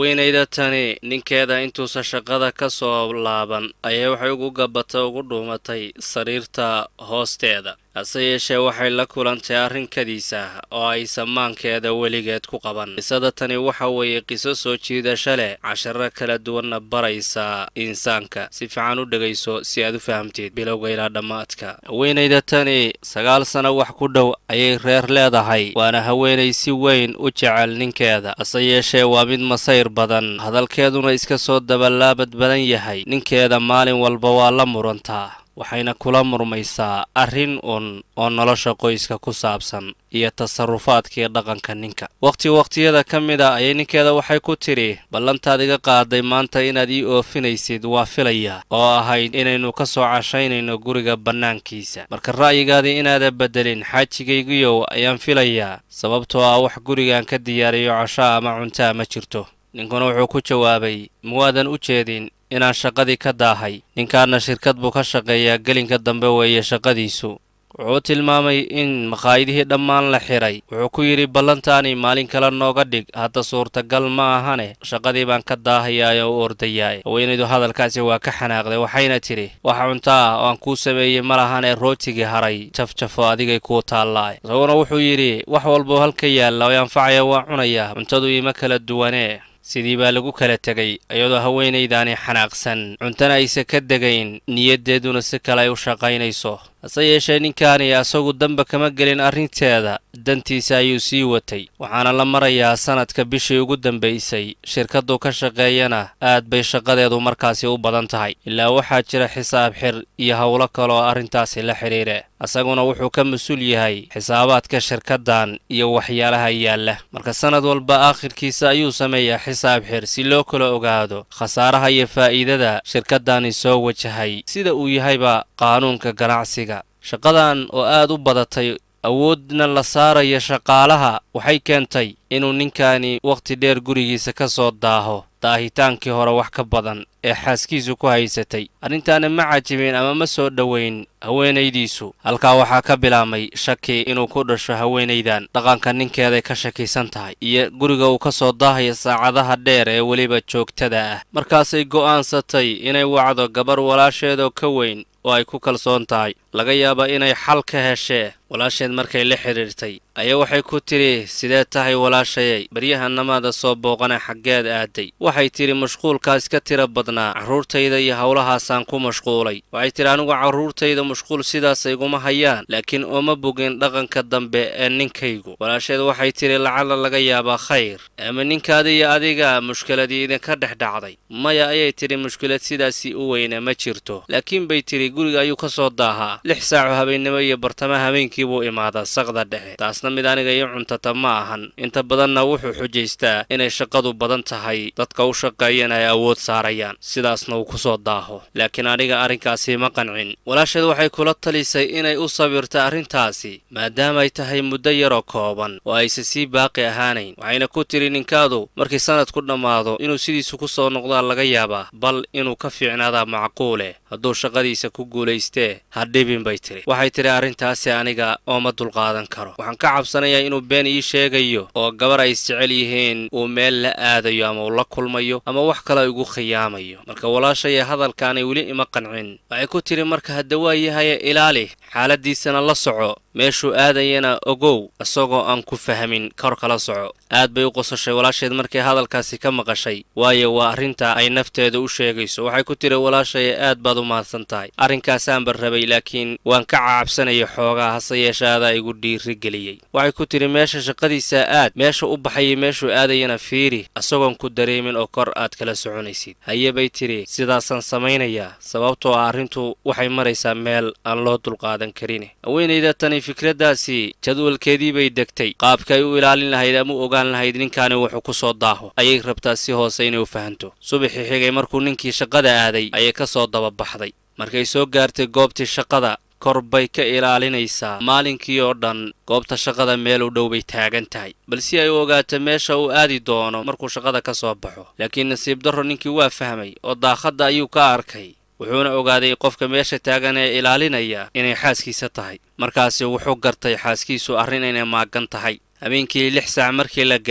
haweenayda tani ninkeeda intuusan shaqada ka soo laaban ayay waxay ugu gabatay ugu dhuumatay sariirta hoosteeda hase yeeshee waxay la kulantay arrinkadiisa oo ay samaankeeda weligeed ku qaban qisada tani waxa weeye qiso soo jiidasho leh casharo kala duwanna baraysa insaanka si fiican u dhegayso si aad u fahamteed bilowga ilaa dhammaadka haweenayda tani sagaal sano wax ku dhow ayay reer leedahay waana haweenay si weyn u jecel ninkeeda hase yeeshee waa mid masayr badan hadalkeeduna iska soo dabalaabad badan yahay ninkeeda maalin walba waa la murantaa waxayna kula murmaysaa arrin un oo nolosha qoyska ku saabsan iyo tasarufaadkii dhaqanka ninka wakhti wakhtiyada ka mid a ayay ninkeeda waxay ku tidhi ballantaad iga qaaday maanta inaad ii oofinaysid waa filaya oo ahayd inaynu ka soo cashaynayno guriga bannaankiisa marka ra'yigaadii inaada beddelin xaajigaygiyow ayaan filayaa sababtoo ah wax gurigan ka diyaariyo cashaa ama cuntaa ma jirto ninkuna wuxuu ku jawaabay muwaadan u jeedin inaan shaqadii ka daahay ninkaana shirkad buu ka shaqeeyaa gelinka dambe weeye shaqadiisu wuxuu tilmaamay in makhaayidihii dhammaan la xidhay wuxuu ku yidhi ballantaani maalin kale nooga dhig hadda suurtagal ma ahane shaqadii baan ka daahayaa oo u ordayaa haweenaydu hadalkaasi waa ka xanaaqday waxayna tidhi waxa cunto ah oo aan kuu sameeyey ma lahanee rootigii haray jafjafo adigay kuu taallaa isaguna wuxuu yidhi wax walboo halka yaalla oo anfacaya waa cunayaa cuntadu iima kala duwanee sidii baa lagu kala tegay iyadoo haweenaydaani xanaaqsan cuntana aysa ka degayn niyaddeeduna si kale ay u shaqaynayso hase yeeshee ninkaani asagu damba kama gelin arrinteeda dantiisa ayuu sii watay waxaana la marayaa sanadka bishii ugu dambaysay shirkaddu ka shaqeeyana aad bay shaqadeedu markaasi u badan tahay ilaa waxaa jira xisaab xir iyo howlo kale oo arrintaasi la xidhiire asaguna wuxuu ka mas-uul yahay xisaabaadka shirkaddan iyo waxyaalaha yaalla marka sannad walba aakhirkiisa ayuu sameeyaa xisaab xir si loo kala ogaado khasaaraha iyo faa'iidada shirkaddani soo wajahay sida uu yahayba qaanuunka ganacsiga shaqadan oo aad u badatay awoodna la saaraya shaqaalaha waxay keentay inuu ninkaani wakhti dheer gurigiisa ka soo daaho daahitaankii hore wax ka badan ee xaaskiisu ku haysatay arrintaana ma cajibin ama ma soo dhoweyn haweenaydiisu halkaa waxaa ka bilaabmay shaki inuu ku dhasho haweenaydan dhaqanka ninkeeday ka shakisan tahay iyo guriga uu ka soo daahaya saacadaha dheer ee weliba joogtada ah markaasay go'aansatay inay wacdo gabar walaasheedoo ka weyn oo ay ku kalsoon tahay laga yaaba inay xal ka heshee walaasheed markay la xidhiirtay ayaa waxay ku tidhi sidee tahay walaashayay baryahanamaada soo booqana xaggeed aaday waxay tidhi mashquulkaas ka tira badnaa carruurtayda iyo howlahaasaan ku mashquulay waxay tidhi anigu carruurtayda mashquul sidaas iguma hayaan laakiin ooma bogin dhaqanka dambe ee ninkaygu walaasheed waxay tidhi lacala laga yaabaa khayr ama ninkaada iyo adiga mushkiladii idinka dhex dhacday maya ayay tidhi mushkilad sidaasii u weyna ma jirto laakiin bay tidhi guriga ayuu ka soo daahaa lix saaco habeennimo iyo bartamaha habeenkii buu imaadaa saqda dhexe taasna mid aniga iyo cuntata ma ahan inta badanna wuxuu xujaystaa inay shaqadu badan tahay dadka u shaqeeyana ay awood saarayaan sidaasna uu ku soo daaho laakiin aniga arrinkaasi ma qancin walaasheed waxay kula talisay inay u sabirta arrintaasi maadaamaay tahay muddo yaroo kooban oo aysa sii baaqi ahaanayn waxayna ku tidhi ninkaadu markii sanadku dhammaado inuu sidiisu ku soo noqdaa laga yaabaa bal inuu ka fiicnaadaa macquule hadduu shaqadiisa ku guulaystee ha dhibin bay tidhi waxay tidhi arrintaasi aniga ooma dulqaadan karo waxaan ka cabsanayaa inuu been ii sheegayo oo gabar ay isjecel yihiin uu meel la aadayo ama uu la kulmayo ama wax kale igu khiyaamayo marka walaashaya hadalkaanay weli ima qancin waxay ku tidhi marka hadda waa yahaye ilaali xaaladiisana la soco meeshuu aadayana ogow isagoo aan ku fahmin kor kala soco aad bay u qosashay walaasheed markay hadalkaasi ka maqashay waayo waa arrinta ay nafteeda u sheegayso waxay ku tiri walaashaya aad baad u mahadsan tahay arrinkaasaanba rabay laakiin waan ka cacabsanaya xoogaa hase yeeshe adaa igu dhiiri geliyey waxay ku tidhi meesha shaqadiisa aad meesha u baxayay meeshuu aadayana fiiri isagoon ku dareemin oo kor aad kala soconaysid haye bay tidhi sidaasaan samaynayaa sababtoo ah arrintu waxay maraysaa meel aan loo dulqaadan karin haweenayda tani fikraddaasi jadwalkeedii bay degtay qaabka ay u ilaalin lahayd ama u ogaan lahayd ninkaani wuxuu ku soo daaho ayay rabtaa si hoose inay u fahanto subaxii xigay markuu ninkii shaqada aaday ayay ka soo dababaxday markay soo gaartay goobtii shaqada kor bay ka ilaalinaysaa maalinkii oo dhan goobta shaqada meel u dhow bay taagan tahay bal si ay u ogaato meesha uu aadi doono markuu shaqada ka soo baxo laakiin nasiib darro ninkii waa fahmay oo daakhadda ayuu ka arkay wuxuuna ogaaday qofka meesha taagan ee ilaalinaya inay xaaskiisa tahay markaasi wuxuu gartay xaaskiisu arrin inay maagan tahay habeenkii lix saac markii la gaaray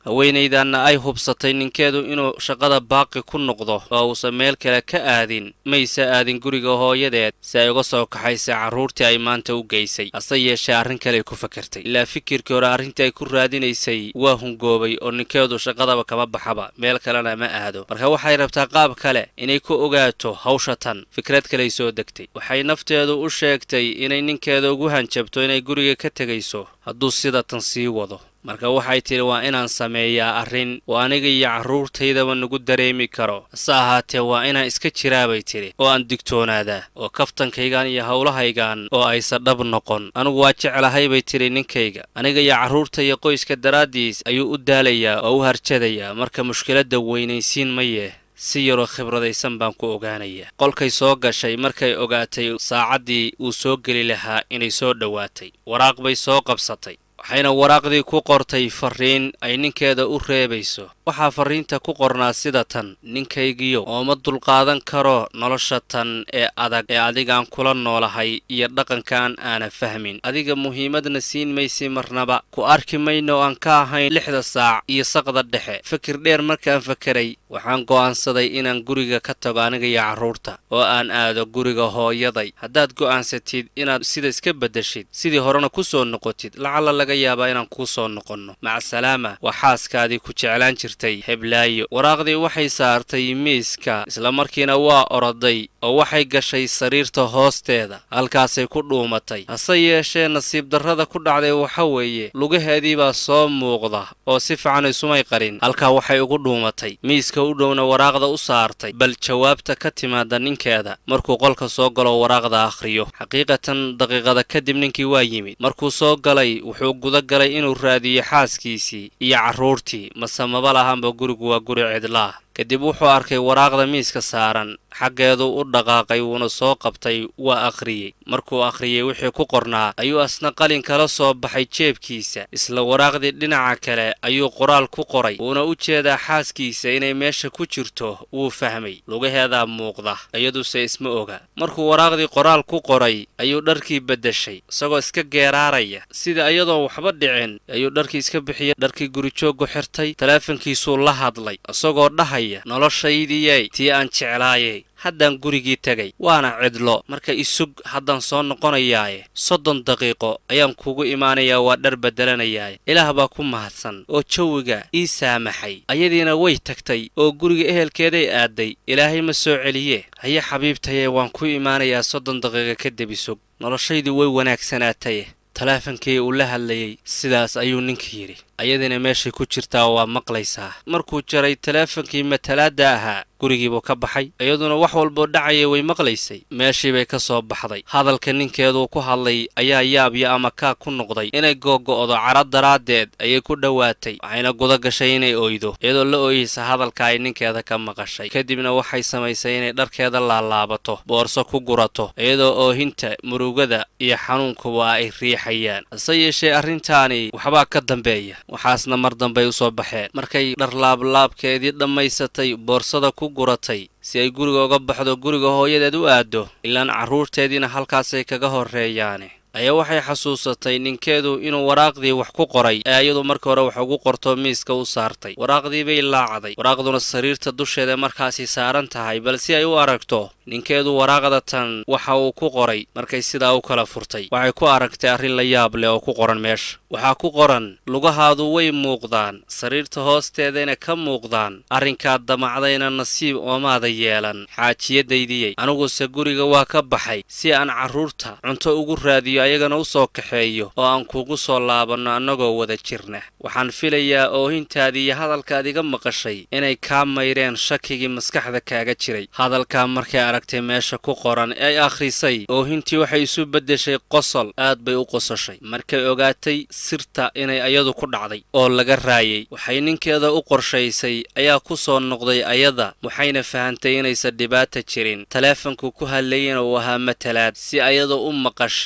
haweenaydanna ay hubsatay ninkeedu inuu shaqada baaqi ku noqdo oo uusan meel kale ka aadin mayse aadin guriga hooyadeed si ay uga soo kaxaysay carruurtii ay maanta u geysay hase yeeshee arrin kale ku fakartay ilaa fikirkii hore arrintii ay ku raadinaysay waa hungoobay oo ninkeedu shaqadaba kama baxaba meel kalena ma aado marka waxay rabtaa qaab kale inay ku ogaato hawsha tan fikrad kaley soo degtay waxay nafteedu u sheegtay inay ninkeeda ugu hanjabto inay guriga ka tegayso hadduu sida tan sii wado marka waxay tidhi waa inaan sameeyaa arrin oo aniga iyo carruurtaydaba nagu dareemi karo hase ahaatee waa inaan iska jiraabay tidhi oo aan digtoonaadaa oo kaftankaygan iyo howlahaygan oo aysa dhab noqon anigu waa jeclahay bay tidhi ninkayga aniga iyo carruurta iyo qoyska daraaddiis ayuu u daalayaa oo u harjadayaa marka mushkiladda weynaysiin mayee si yaroo khibradaysan baan ku ogaanayaa qolkay soo gashay markay ogaatay saacaddii uu soo geli lahaa inay soo dhowaatay waraaq bay soo qabsatay waxayna waraaqdii ku qortay farriin ay ninkeeda u reebayso waxaa farriinta ku qornaa sida tan ninkaygiyo ooma dulqaadan karo nolosha tan ee adag ee adigaan kula noolahay iyo dhaqankaan aana fahmin adiga muhiimadna siin maysi marnaba ku arki mayno oo aan ka ahayn lixda saac iyo saqda dhexe fikir dheer markaan fakeray waxaan go'aansaday inaan guriga ka tago aniga iyo carruurta oo aan aado guriga hooyaday haddaad go'aansatid inaad sida iska beddeshid sidii horena ku soo noqotid lacalla laga yaabaa inaan kuu soo noqonno macsalaama waa xaaskaadii ku jeclaan jirtay heblaayo waraaqdii waxay saartay miiska islamarkiina waa oroday oo waxay gashay sariirta hoosteeda halkaasay ku dhuumatay hase yeeshee nasiib darrada ku dhacday waxa weeye lugaheedii baa soo muuqda oo si fiican isumay qarin halkaa waxay ugu dhuumatay miiska u dhowna waraaqda u saartay bal jawaabta ka timaada ninkeeda markuu qolka soo galo waraaqda akhriyo xaqiiqatan daqiiqada kadib ninkii waa yimid markuu soo galay wuxuu guda galay inuu raadiyo xaaskiisii iyo carruurtii mase maba lahaanba gurigu waa guri cidlaah kadib wuxuu arkay waraaqda miiska saaran xaggeedu u dhaqaaqay wuuna soo qabtay waa akhriyey markuu akhriyey wixii ku qornaa ayuu asna qalin kala soo baxay jeebkiisa isla waraaqdii dhinaca kale ayuu qoraal ku qoray wuuna u jeedaa xaaskiisa inay meesha ku jirto wuu fahmay lugaheedaa muuqda iyaduse isma oga markuu waraaqdii qoraal ku qoray ayuu dharkii beddeshay isagoo iska geeraaraya sida iyadoon waxba dhicin ayuu dharkii iska bixiyay dharkii gurijooggu xirtay taleefankiisuu la hadlay isagoo dhahaya noloshaydiyey tii aan jeclaayay haddaan gurigii tegay waana cidlo marka isug haddaan soo noqonayaaye soddon daqiiqo ayaan kugu imaanayaa waa dhar beddelanayaaye ilaah baa ku mahadsan oo jawiga ii saamaxay ayadiina way tagtay oo guriga ehelkeeday aaday ilaahay ma soo celiye haye xabiibtaye waan ku imaanayaa soddon daqiiqo kadib isug noloshaydii way wanaagsanaataye taleefankii uu la hadlayey sidaas ayuu ninka yidhi ayadiina meeshay ku jirtaa waa maqlaysaa markuu jaray taleefankii matalaadda ahaa gurigiibuu ka baxay iyaduna wax walboo dhacaya way maqlaysay meeshii bay ka soo baxday hadalka ninkeeduu ku hadlay ayaa yaabyo ama kaa ku noqday inay googo'do cara daraaddeed ayay ku dhowaatay waxayna guda gashay inay oydo iyadoo la ooyeysa hadalka ay ninkeeda ka maqashay kadibna waxay samaysay inay dharkeeda laalaabato boorso ku gurato iyadoo oohinta murugada iyo xanuunkuba ay riixayaan hase yeeshee arrintaani waxbaa ka dambeeya waxaasna mar dambay u soo baxeen markay dharlaablaabkeedii dhammaysatay boorsada ku guratay si ay guriga uga baxdo guriga hooyadeed u aaddo ilaan carruurteediina halkaasay kaga horreeyaane ayaa waxay xasuusatay ninkeedu inuu waraaqdii wax ku qoray ee iyadu markii hore wax ugu qorto miiska u saartay waraaqdii bay laacday waraaqduna sariirta dusheeda markaasi saaran tahay bal si ay u aragto ninkeedu waraaqda tan waxa uu ku qoray markay sidaa u kala furtay waxay ku aragtay arrin la yaab leh oo ku qoran meesha waxaa ku qoran lugahaadu way muuqdaan sariirta hoosteedayna ka muuqdaan arrinkaad damacdayna nasiib oomaada yeelan xaajiyadaydiyey aniguse guriga waa ka baxay si aan carruurta cunto ugu raadiyo ayagana u soo kaxeeyo oo aan kugu soo laabanno annagoo wada jirna waxaan filayaa oohintaadii iyo hadalkaad iga maqashay inay kaa mayreen shakigii maskaxda kaaga jiray hadalkaa markay aragtay meesha ku qoran ee ay akhrisay oohintii waxay isu beddeshay qosol aad bay u qososhay markay ogaatay sirta inay ayadu ku dhacday oo laga raayay waxay ninkeeda u qorshaysay ayaa ku soo noqday ayada waxayna fahantay inaysan dhibaata jirin taleefanku ku hadlayana uu ahaa matalaad si ayada u maqashiiyo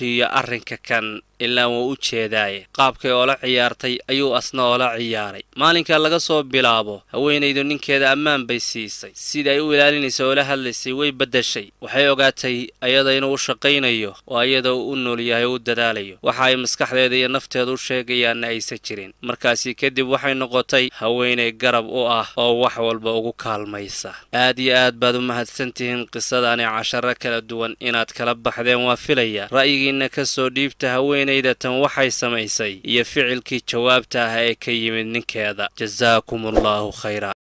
arrinka kan ilaa wuu u jeedaaye qaabkay oola ciyaartay ayuu asna oola ciyaaray maalinka laga soo bilaabo haweenaydu ninkeeda ammaan bay siisay sida ay u ilaalinaysa oola hadlaysay way beddeshay waxay ogaatay ayada inuu u shaqaynayo oo ayada u nool yahay oo u dadaalayo waxa ay maskaxdeeda iyo nafteeda u sheegayaanna aysan jirin markaasi kadib waxay noqotay haweenay garab u ah oo wax walba ugu kaalmaysa aad iyo aad baad u mahadsantihiin qisadani casharo kala duwan inaad kala baxdeen waa filaya ra'yigiinna ka soo dhiibta haweenayda tan waxay samaysay iyo ficilkii jawaabta ah ee ka yimid ninkeeda jasaakum allahu khayra